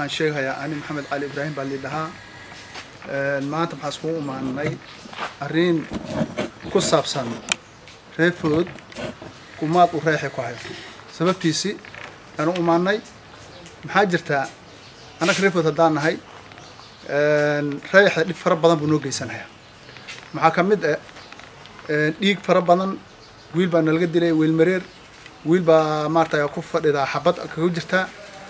waxaan sheegayaa ani maxamed cali ibraahim baa lidhahaa maanta maxaa iskugu imaanay arrin ku saabsan reefood kumaad u reexi ku hayo sababtiisi aanu imaanay maxaa jirtaa annaga reefood haddaan nahay reexa dhib fara badan buu noo geysanayaa maxaa ka mid ah dhiig fara badan wiil baa nalaga dilay wiil mareer wiil baa maarata ku fadhidaa xabad kaga jirtaa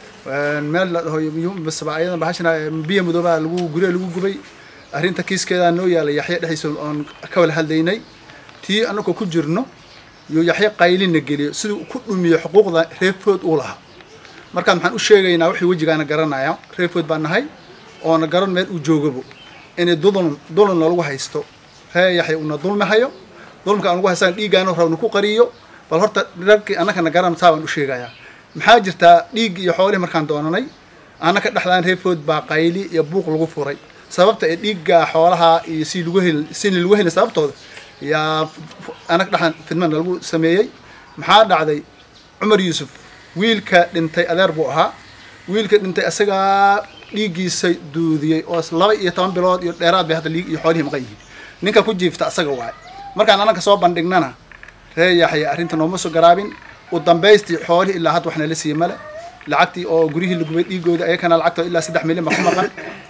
meel la dhaho basba ayadan bahashana biya madoobaa lagu gurya lagu gubay arrinta kiiskeedaa noo yaalay yaxya dhexdiisa oon ka wala hadlaynay tii annagoo ku jirno iyo yaxya qaylina geliyo siduu ku dhumiyo xuquuqda reefood uu lahaa markaan maxaan u sheegaynaa wixii wejigaana garanaya reefood baa nahay oona garan meel uu joogabo inay dulun dulunna lagu haysto ree yaxya una dulmi hayo dulmka aan lagu haystaan dhiiggaana rawna ku qariyo bal horta ragkii annakana garan saa baan u sheegayaa maxaa jirtaa dhiig iyo xoolihii markaan doonanay annaka dhexdaan reefood baa qayli iyo buuq lagu furay sababta ee dhiigga xoolaha iyo si lagu hel sini lagu helin sababtooda yaa annaka dhexdaan fidmana lagu sameeyey maxaa dhacday cumar yuusuf wiilka dhintay adeer buu ahaa wiilka dhintay isagaa dhiiggiisa duudiyey oo laba iyo toban bilood iyo dheeraad bay hadda liig iyo xoolihii maqan yihiin ninka ku jiifta asaga waay markaan annaka soo bandhignana ree yaxya arrinta nooma soo garaabin u dambaystii xoolihii ilaa hadda waxna la siiye male lacagtii oo guryihii lagubay dhiigooda ayakana lacagtoo ilaa saddex milyan ba ku maqan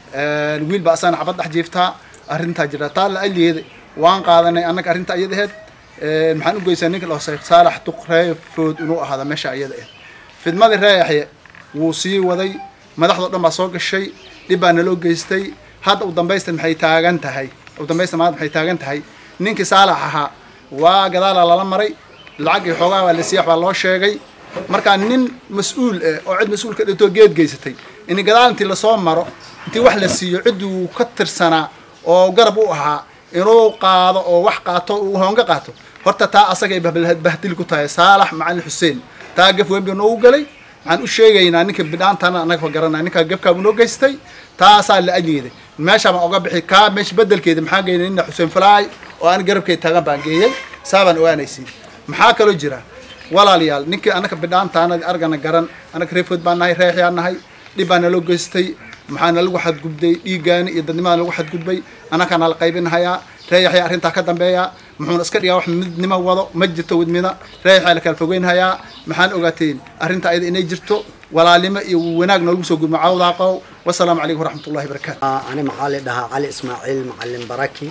wiil baa asagana xabad dhex jiiftaa arrintaa jirta taa la aliyeeda waan qaadanay annaga arrinta iyada aheyd maxaan u geysaa ninka lao sheekh saalax duq reefood inuu ahaada meesha iyada aheyd fidmadii ree yaxye wuu sii waday madaxdao dhan baa soo gashay dhib baa naloo geystay hadda u dambaysta maxay taagan tahay u dambaysta maanta maxay taagan tahay ninkii saalax ahaa waa gadaalaa lala maray lacag iyo xoogaa baa la siiya baa loo sheegay markaa nin mas-uul ah oo cid mas-uul ka dhintoo geed geysatay in gadaal intii lasoo maro intii wax la siiyo cidduu ka tirsanaa oo garab u ahaa inuu qaado oo wax qaato uu hoonga qaato horta taa asagay bahdil ku tahay saalax macalin xuseen taa gaf weyn buu noogu galay waxaan u sheegaynaa ninka bidhaantana annaga fa garanaya ninkaa gafkaabuu noo geystay taasaa la ajeeday meeshaa baan oga bixi kaa meesha bedelkeeda maxaa geynay nina xuseen falaay oo aan garabkeeda taagan baan geeyey saa baan ogaanaysiin maxaa kaloo jira walaalayaal ninkii annaka bidhaantaana argana garan annaka reefood baan nahay reexyaa nahay dhib baa naloo geystay maxaa nalagu xadgudbay dhiiggaani iyo dadnimaa nalagu xadgudbay annakaa nala qaybinhayaa reeyaxyaa arrintaa ka dambeeya muxuuna iska dhigaa wax midnimo wado ma jirto widmida reeyaxyaa la kala fogeynhayaa maxaan ogaateen arrinta ayada inay jirto walaalnimo iyo wanaag noolagu soo gudmo cawdaaqow wasalaamu calaykum waraxmatullahi barakaatu ani maxaa la dhahaa cali ismaaciil macalin baraki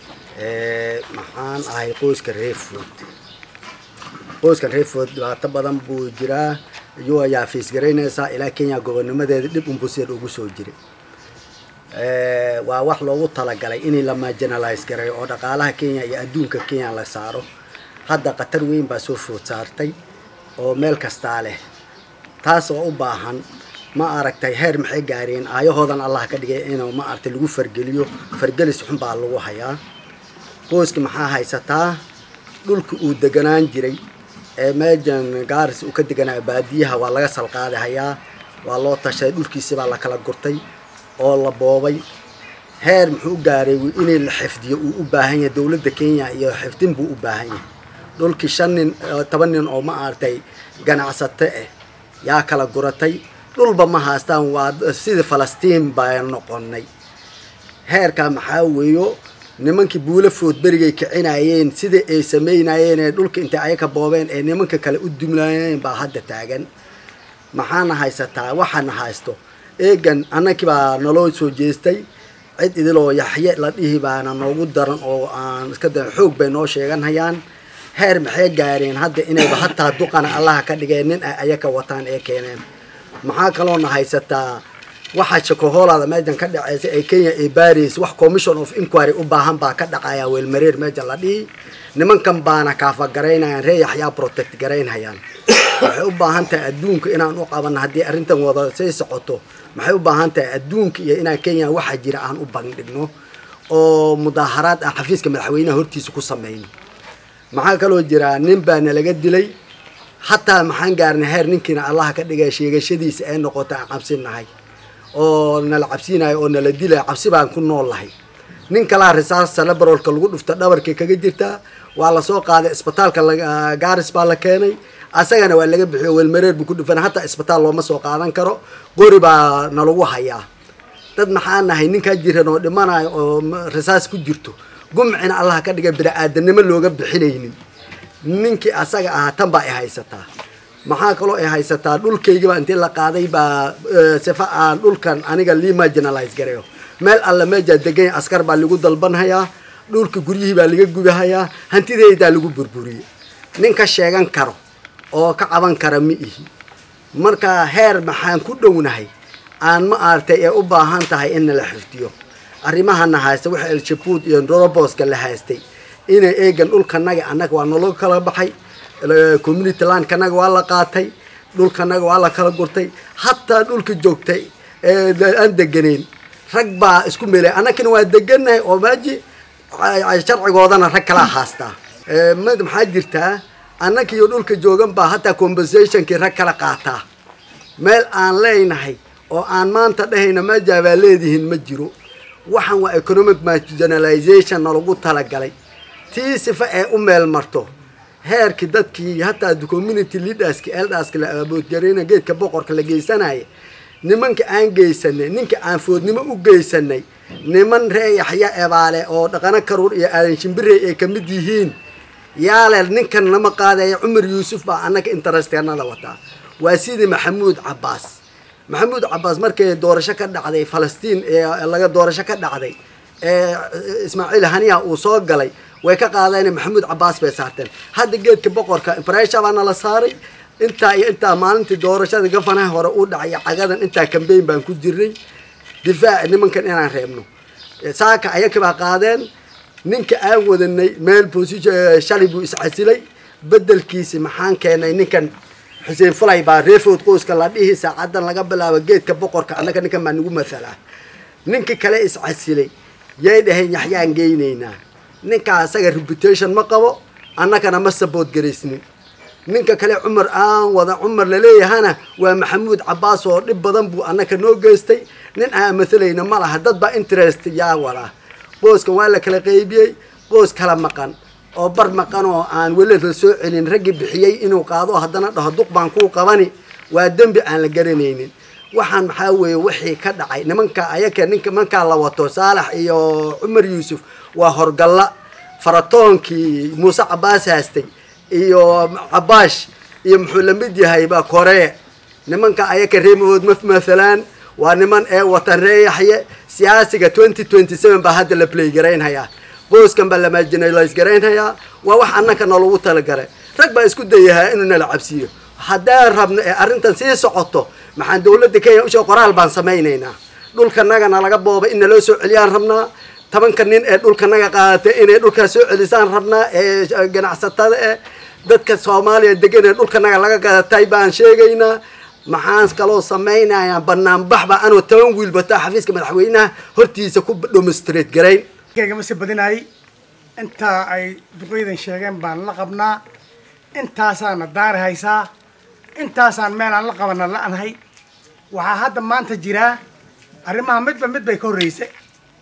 maxaan ahay qoyska reefood qoyskan reefood dhibaato badan buu jiraa iyuu ayaa fiisgaraynaysaa ilaa kenya gobonnimadeeda dhib unbuseed ugu soo jiray waa wax loogu talagalay in la marginalize gareeyo oo dhaqaalaha kenya iyo adduunka kenya la saaro hadda khatar weyn baa soo food saartay oo meel kastaa leh taas oo u baahan ma aragtay heer maxay gaareen aayahoodan allah ka dhigay inuu ma aragtay lagu fargeliyo fargelis xun baa lagu hayaa qoyska maxaa haysataa dhulka uu deganaan jiray ee meejan gaaris uu ka deganaa baadiyaha waa laga salqaadahayaa waa loo tashaday dhulkiisi baa la kala gurtay oo la boobay heer muxuu gaaray inay la xifdiyo uu u baahan yahay dowladda kenya iyo xifdin buu u baahan yahay dhulkii shan nin toban nin oo ma aragtay ganacsato ah yaa kala guratay dhulba ma haastaan waa sidii falastiin baa noqonay heerkaa maxaa weeyo nimankii buula food berigay kicinayeen sidai ay samaynayeen ee dhulka intay ayaka boobeen ee nimanka kale u dumlaayeen baa hadda taagan maxaana haysataa waxaana haysto eegan annakii baa naloo soo jeestay cid idiloo yaxye la dhihi baana noogu daran oo aan iska da xoog bay noo sheeganhayaan heer maxay gaareen hadda inayba hataa duqana allaha ka dhigeen nin ay ayaka wataan ee keeneen maxaa kaloona haysataa waxaa shakohoolaada meejan ka dhaceysa ee kenya ay baaraysa wax commission of inquiry u baahan baa ka dhacaya weelmareer meejan la dhihi nimankan baana kaafa garaynayaan ree yaxyaa protect garaynhayaan waxay u baahan tahay adduunka inaan u qabanno haddii arrintan wada say socoto maxay u baahan tahay adduunka iyo inaan kenya waxa jira aan u bandhigno oo mudaaharaad aan xafiiska madaxweynaha hortiisa ku samayno maxaa kaloo jira nin baa nalaga dilay hataa maxaan gaarnay heer ninkiina allaha ka dhigay sheegashadiisa ee noqota aan cabsinahay oo nala cabsiinayo oo nala dilaya cabsi baan ku nool lahay nin kalaa risaas celebrolka lagu dhufta dhabarkay kaga jirtaa waa lasoo qaaday isbitaalka gaaris baa la keenay asagana waa laga bixiyo welmareer buu ku dhufan hataa isbitaal looma soo qaadan karo qori baa nalagu hayaa dad maxaa nahay ninkaa jiran oo dhimanayo oo rasaas ku jirto gumcina allah ka dhigay bini-aadanimo looga bixinaynin ninkii asaga ahaa tan baa i haysataa maxaa kaloo i haysataa dhulkaygiba intii la qaaday baa sifa aan dhulkan aniga lii marginalize gareeyo meel alla meejaa deganya askar baa lagu dalbanhayaa dhulka guryihii baa laga gubahayaa hantideydaa lagu burburiyey nin ka sheegan karo oo ka caban kara ma ihi marka heer maxaan ku dhownahay aan ma aragtay ee u baahan tahay in nala xifdiyo arrimahana haysta waxa elshabuud iyo roboska la haystay inay eegan dhulkanaga annaga waa naloo kala baxay community landkanaga waa la qaatay dhulkanaga waa la kala gurtay hataa dhulka joogtay ee aan deganayn rag baa isku meelay annagana waa deganahay oo maaji sharcigoodana rag kalaa haastaa mid maxaa jirtaa annaka iyo dhulka joogan baa hataa compensationkii rag kala qaataa meel aan leenahay oo aan maanta dhahayna meejaa baa leedihiin ma jiro waxaan waa economic marginalization nalagu talagalay tii sifa ee u meel marto heerkii dadkii hataa community leaderski elderska la aboodgarayna geedka boqorka la geysanaya nimanka aan geysanay ninka aan foodnimo u geysanay niman ree yaxya ebaale oo dhaqano karuur iyo aadan shimbirey ay kamid yihiin yaale ninkan nama qaadaya cumar yuusuf baa annaga interesteenada wataa waa sidii maxamuud cabbaas maxamuud cabbaas markay doorasho ka dhacday falastiin ee laga doorasho ka dhacday ee ismaaciil haniya uu soo galay way ka qaadeen maxamuud cabbaas bay saarteen hadda geedka boqorka impresha baana la saaray intaa iyo intaa maalintii doorashada gafanaha hore u dhacay cagadan intaa cambayn baan ku jirnay difaac nimankan inaan reebno saaka ayaka baa qaadeen ninka aan wadanay meel position shalay buu iscasilay bedelkiisi maxaan keenay ninkan xuseen fulay baa reefood qoyska la dhihi saacadan laga bilaabo geedka boqorka annaga ninkan baa nagu mathalaa ninka kale iscasilay yay dhaheen yaxyaan geynaynaa ninkaa asaga reputation ma qabo annagana ma sabood garaysnin ninka kale cumar aan wada cumar laleeyahana waa maxamuud cabbaas oo dhib badan buu annaka noo geystay nin aan mathalayna ma laha dad baa interest yaa wadaa qooskan waa la kala qeybiyey qoos kala maqan oo bar maqan oo aan weli la soo celin raggii bixiyey inuu qaado haddana dhaho duq baan kuu qabani waa dembi aan la garanaynin waxaan maxaa weeye wixii ka dhacay nimanka ayaka ninka markaa la wato saalax iyo cumar yuusuf waa horgalla faratoonkii muuse cabbaas haastay iyo cabaash iyo muxuu la mid yahay baa koree nimanka ayaka reemahood ma mathalaan waa niman ee watan ree yaxye siyaasiga twenty twenty seven baa hadda la play garaynhayaa booskan baa la marginalize garaynhayaa waa wax annaka nalagu talagalay rag baa isku dayahaa inuu nala cabsiiyo haddaan rabno ee arrintan sii socoto maxaan dawladda kenya usheeg qoraal baan samaynaynaa dhulkanagana laga boobay in naloo soo celiyaan rabnaa tobanka nin ee dhulkanaga qaadatay inay dhulkaas soo celisaan rabnaa ee ganacsatada eh dadka soomaaliya degan ee dhulkanaga laga gadatay baan sheegaynaa maxaan kaloo samaynayaa banaanbax baa anoo toban wiil bataa xafiiska madaxweynaha hortiisa ku demonstrate garayn kegama si badinaayay intaa ay duqeydan sheegeen baan la qabnaa intaasaana daari haysaa intaasaan meelaan la qabana la-nahay waxaa hadda maanta jiraa arrimaha midba mid bay ka horreysay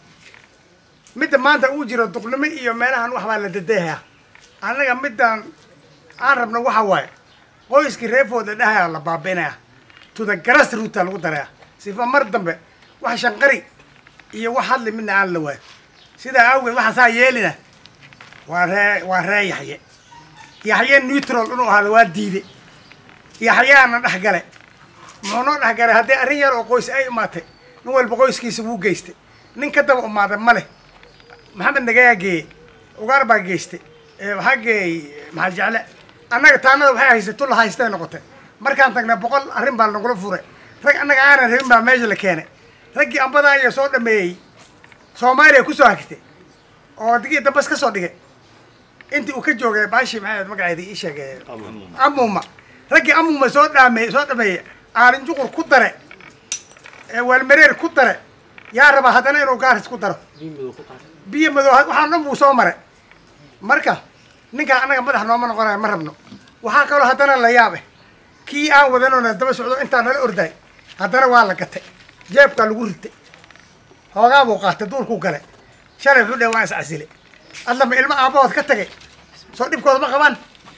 midda maanta uu jiro duqnimo iyo meelahan waxbaa la dadeehayaa annaga midaan aan rabno waxa waaye qoyskii reefooda dhahayaa la baabi'inaya tuda garas ruutaa lagu daraya sifa mar dambe wax shanqari iyo wax hadli midna aan la waayo sidaa awgeed waxaan saa yeelina waa ree waa ree yaxye yaxye neutral inuu ahaado waa diide yaxyaana dhexgale muxuu noo dhexgalay haddii arrin yar oo qoys ay imaatay nin walba qoyskiisa wuu geystay nin ka daba umaaday ma leh maxamed nagayaa geeyey ugaar baa geystay waxaa geeyey maxaa jecle annaga taanada waxay haystay tulla haystay noqotay markaan tagnay boqol arrin baa nagula furay rag annaga aanan rabin baa meesha la keenay raggii ambadaa iyo soo dhameeyey soomaaliya kusoo hagtay oo digii dambas ka soo dhigay intii uu ka joogay baashi maxay magaceeda ii sheegay amuma raggii amuma soo dhaamey soo dhameeyey aalin juqur ku dare waalmareer ku dare yaa rabaa haddana inuu gaaris ku daro biyo madow waxaan dhan buu soo maray marka ninkaa annaga madax nooma noqonayo ma rabno waxaa kaloo haddana la yaabe kii aan wadanoona daba socdo intaa nala orday haddana waa la gatay jeebkaa lagu ritay hoogaa buu qaatay duurkuu galay shalay wuxuu dheh waan is casile adlama ilmo aabahood ka tagay soo dhibkooda ma qabaan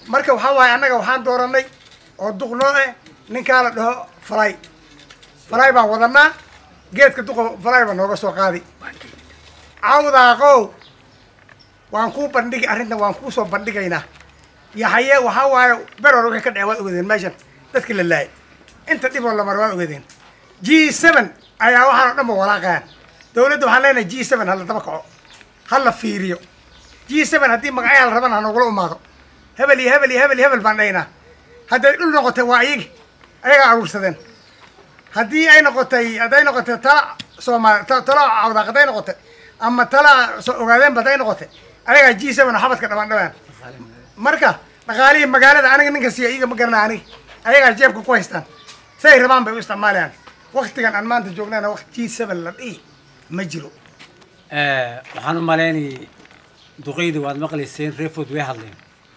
marka waxaa waaye annaga waxaan dooranay oo duqnoo eh ninkaa la dhaho falay falay baan wadanaa geedka duqa falay baa nooga soo qaadi cawdaaqow waan kuu bandhigi arrintan waan kuu soo bandhigaynaa yaxaye waxaa waaye ber hore wixii ka dhacay waad ogeedeen meeshan dadkii la laayay inta dhib oo la maray waad ogeedeen g seven ayaa waxaan oo dhan ba walaaqayaan dowladda waxaan leenahay g seven ha la daba kaco ha la fiiriyo g seven haddii magacyaha la rabana ha nogula imaado hebel iyo hebel iyo hebel iyo hebel baan dhaynaa hadday dhul noqotay waa iyagi ayagaa aruursadeen haddii ay noqotay hadday noqotay tala soomaali ta- tala cawdaaq hadday noqotay ama tala soo ogaadeenba hadday noqotay ayagaa g seven oo xabadka dhabaan dhabaan marka dhaqaalihii magaalada aniga ninka siiya iyaga ma garana aniga ayagaa jeebka ku haystaan say rabaan bay u isticmaalayaan waktigan aan maanta joognana waqti g seven la dhihi ma jiro waxaan u malaynayay duqeyda waad maqlayseen reefood way hadleen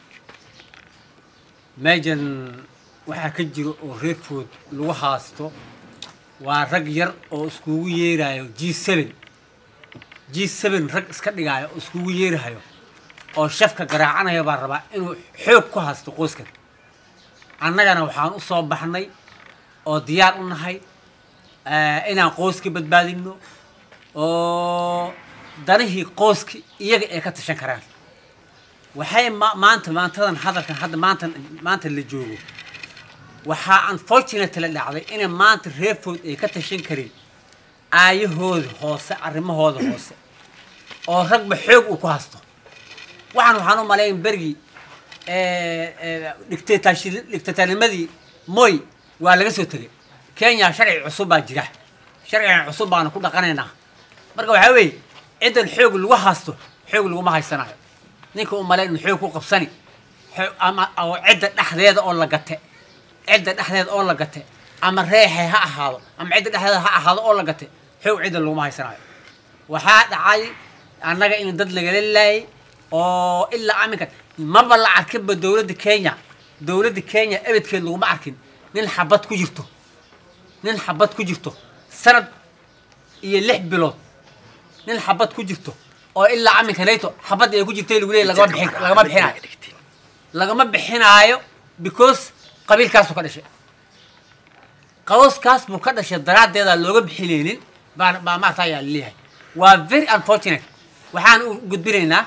meejan waxaa ka jiro oo reefood lagu haasto waa rag yar oo iskugu yeerayo g seven g seven rag iska dhigaayo oo iskugu yeerahayo oo shafka garaacanayo baan rabaa inuu xoog ku haasto qoyskan annagana waxaan u soo baxnay oo diyaar u nahay eh, inaan qoyska badbaadino oo danihii qoyska iyaga ay ka tashan karaan waxay ma- maanta maantadan hadalkan hadda maanta maanta la joogo waxaa unfortunately la dhacday inay maanta reerfood ay ka tashan karin aayahooda hoose arrimahooda hoose oo ragba xoog uu ku hasto waxaan waxaan u malayn bergii dictatornimadii moy waa laga soo tegay kenya sharci cusub baa jira sharcigan cusub baanu ku dhaqanaynaa marka waxaa weeye ciddan xoog lagu haasto xoog laguma haysanayo ninka u malayn in xoog ku qabsani xoo- ama oo cidda dhexdeeda oo la gate cidda dhexdeeda oo la gate ama reexay ha ahaado ama cidda dhexdeeda ha ahaado oo la gate xoog cidda laguma haysanayo waxaa dhacay annaga in dad lagala laayay oo ilaa aminka maba la arkinba dowladda kenya dowladda kenya ebedkeed laguma arkin nin xabad ku jirto nin xabad ku jirto sanad iyo lix bilood nin xabad ku jirto oo ilaa aminka nayto xabadda ay ku jirtay lagu leeyahy lagama bixin lagama bixinaayo lagama bixinaayo because qabiilkaasuu ka dhashay qawskaas buu ka dhashay daraaddeeda looga bixinaynin baa baa maarta ayaa laleeyahay waa very unfortunate waxaan u gudbinaynaa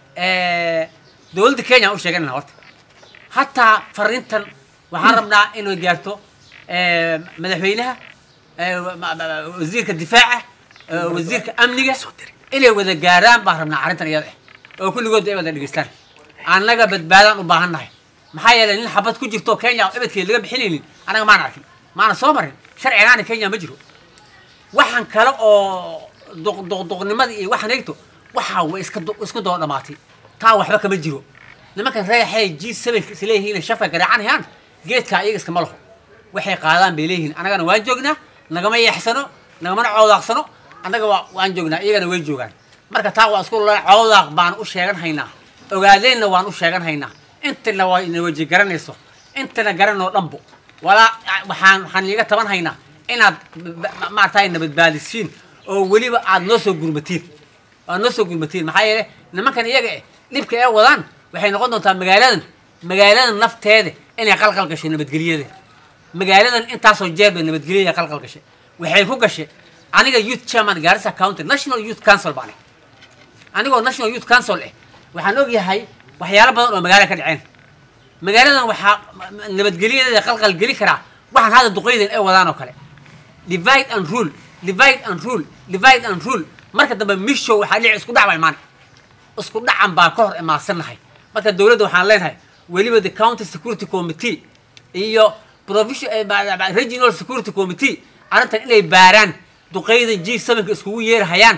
dowladda kenya aan u sheeganayna horta hataa fariintan waxaan rabnaa inay gaarto madaxweynaha ma- ma- ma- wasiirka difaaca wasiirka amniga inay wada gaaraan baan rabnaa arrintan iyada ah oo kulligood ay wada dhegeystaan annaga badbaadaan u baahan nahay maxaa yeelay nin xabad ku jirto kenya oo ebedkeed laga bixinaynin annaga maan arkin maana soo marin sharcigaana kenya ma jiro waxaan kale oo duq- duqduqnimada iyo waxaan eegto waxaa way iska du- isku daba dhamaatay taa waxba kama jiro nimankan reexay g sevenka is leeyihiin shafka garaacanayaan geedkaa iyaga iskama laho waxay qaadaan bay leeyihiin annagana waan joognaa nagama yeexsano nagamana coodaaqsano annaga waa waan joognaa iyagana way joogaan marka taa waa isku la coodaaq baan u sheegan haynaa ogaadeenna waan u sheegan haynaa intana waa ina weji garanayso intana garanoo dhanbo walaa waxaan waxaan iiga taban haynaa inaad maaragtay nabadbaadisiin oo weliba aad noo soo gurmatiin aad noo soo gurmatiin maxaa yeele nimankan iyaga eh dhibka ee wadaan waxay noqon doontaa magaaladan magaaladan nafteeda inay qalqal gasho nabadgelyada magaaladan intaasoo jeer bay nabadgelyada qalqal gashay waxay ku gashay aniga youth chairman garissa county national youth council baan anigoo national youth council eh waxaan ogyahay waxyaalo badan oo magaala ka dhaceen magaaladan waxaa nabadgelyadeeda qalqal geli karaa waxaan hadda duqeydan ay wadaan oo kale divide and rule divide and rule divide and rule marka dambe mishow waxaa dhici isku dhac baa imaan isku dhacan baa ka hor imaadsannahay marka dowladda waxaan leenahay weliba the county security committee iyo provision eh, ba- ba- regional security committee arrintan inay baaraan duqeydan g sevenka iskugu yeerahayaan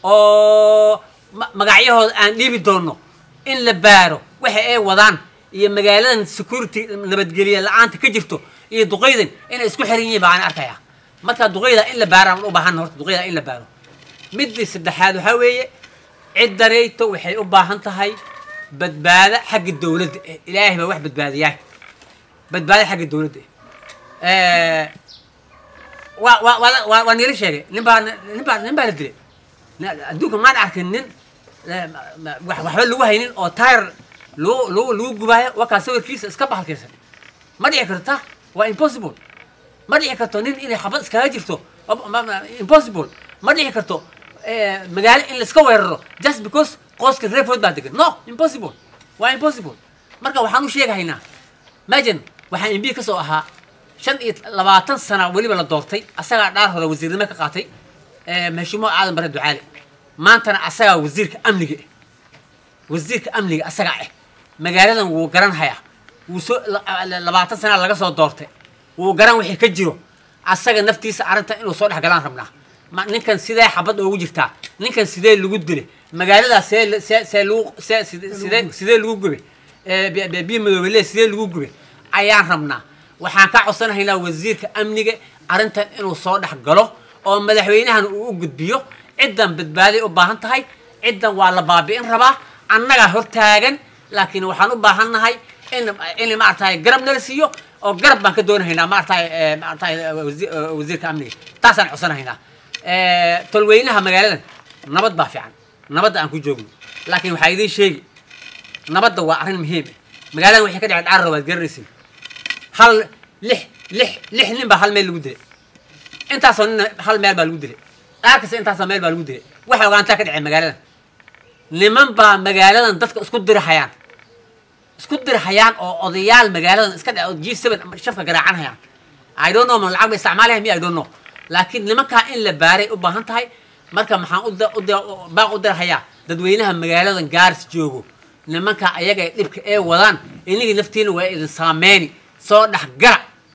oo ma- magacyahooda aan dhiibi doono in la baaro waxa ay wadaan iyo magaaladan security nabadgelye la-aanta ka jirto iyo duqeydan inay isku xiran yihiin baan arkaya marka duqeyda in la baaraan u baahan horta duqeyda in la baaro midii saddexaad waxaa weeye ciddareyto waxay u baahan tahay badbaado xagga dowladda eh. ilaahay baa wax badbaadiyaa badbaado xagga dowladda eh. waa waa waa waa waa niila sheegay nin baa nin baa nin baa la dilay Na- adduunka maan arkin nin eh, ma- ma- wax- waxba lagu haynin oo tayar lagu lagu lagu gubaayo wakaa sawirkiisa iska bahalkaysan ma dhici karto ta waa impossible ma dhici karto nin inay xabad iskaga jirto ma- ma- ma- impossible ma dhici karto eh, magaalo in laiska weeraro just because qooska reefood baa degan no impossible waa impossible marka waxaan u sheegahaynaa majan waxaa mb ka soo ahaa shan iyo labaatan sana weliba la doortay asagaa dhaar hore wasiirnimo ka qaatay eh, mahshumo aadan bare ducaale maantana asagaa wasiirka amniga ah wasiirka amniga asagaa ah magaaladan wuu garan hayaa wuu soo la- la- labaatan sana laga soo doortay wuu garan wixii ka jiro asaga naftiisa arrinta inuu soo dhex galaan rabnaa ma ninkan sidee xabad oogu jirtaa ninkan sidee lagu dilay magaaladaa see la- see see lagu see sidee sidee- sidee lagu gubay Eh, bi- bi- biyo madoobele sidee lagu gubay ayaan rabnaa waxaan ka codsanahaynaa wasiirka amniga arrintan inuu soo dhex galo oo madaxweynahan uu u gudbiyo ciddan badbaaday u baahan tahay ciddan waa la baabi'in rabaa annagaa hortaagan laakiin waxaan u baahan nahay in in maaragtay garab nala siiyo oo garab baan ka doonahaynaa maaragtay eh, maaragtay eh, wasi- eh, wasiirka amniga taasaan codsanahaynaa Eh, tolweynaha magaaladan nabad baa fiican nabadda aan ku joogno laakiin waxaa idiin sheegi nabadda waa arrin muhiim ah magaaladan waxay ka dhaceen carra waad garanaysin hal lix lix lix nin baa hal meel lagu dilay intaasoo nin hal meel baa lagu dilay dhaar kasta intaasoo meel baa lagu dilay waxay ogaantaa ka dhaceen magaaladan niman baa magaaladan dadka isku dirahayaan isku dirhayaan oo odayaal magaaladan iska dha g seven shafka garaacanhayaan i don't know ma lacag ba isticmaalaya mi i don't know laakiin nimankaa in la baaray u baahan tahay marka maxaan u da- u da- u- baaq u dirhayaa dadweynaha magaaladan gaaris joogo nimanka ayaga ee dhibka ee wadaan inigii naftiina waa idin saameyni soo dhex gara